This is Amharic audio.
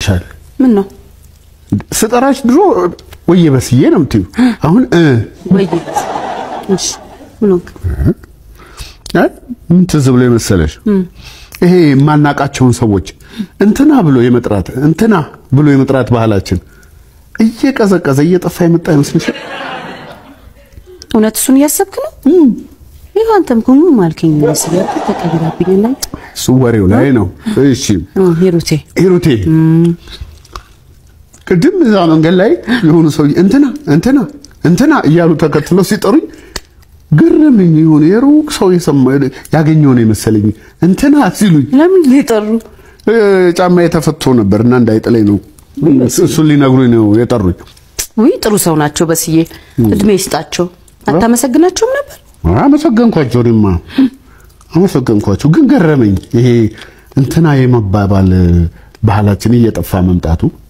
ይሻል ምን ነው ስጠራሽ ድሮ ወየ በስዬ ነው የምትይው። አሁን እ ወይ እሺ ምን ሆንክ? አይ ምን ትዝ ብሎ የመሰለሽ ይሄ የማናቃቸውን ሰዎች እንትና ብሎ የመጥራት እንትና ብሎ የመጥራት ባህላችን እየቀዘቀዘ እየጠፋ የመጣ ይመስልሻል? እውነት እሱን እያሰብክ ነው? ይህ አንተም እኮ ምን ማልከኝ መስል ተቀይራብኝ ላይ እሱ ወሬው ላይ ነው። እሺ ሂሩቴ ሂሩቴ ቅድም እዛ መንገድ ላይ የሆኑ ሰው እንትና እንትና እንትና እያሉ ተከትለው ሲጠሩኝ ግርምኝ የሆነ የሩቅ ሰው የሰማ ያገኘው ነው የመሰለኝ። እንትና ሲሉኝ ለምን ሊጠሩ እ፣ ጫማዬ ተፈቶ ነበር እና እንዳይጥለኝ ነው እሱን ሊነግሩኝ ነው የጠሩኝ። ውይ ጥሩ ሰው ናቸው በስዬ እድሜ ይስጣቸው አታመሰግናቸውም ነበር አመሰገንኳቸው። እኔማ አመሰገንኳቸው፣ ግን ገረመኝ ይሄ እንትና የመባባል ባህላችን እየጠፋ መምጣቱ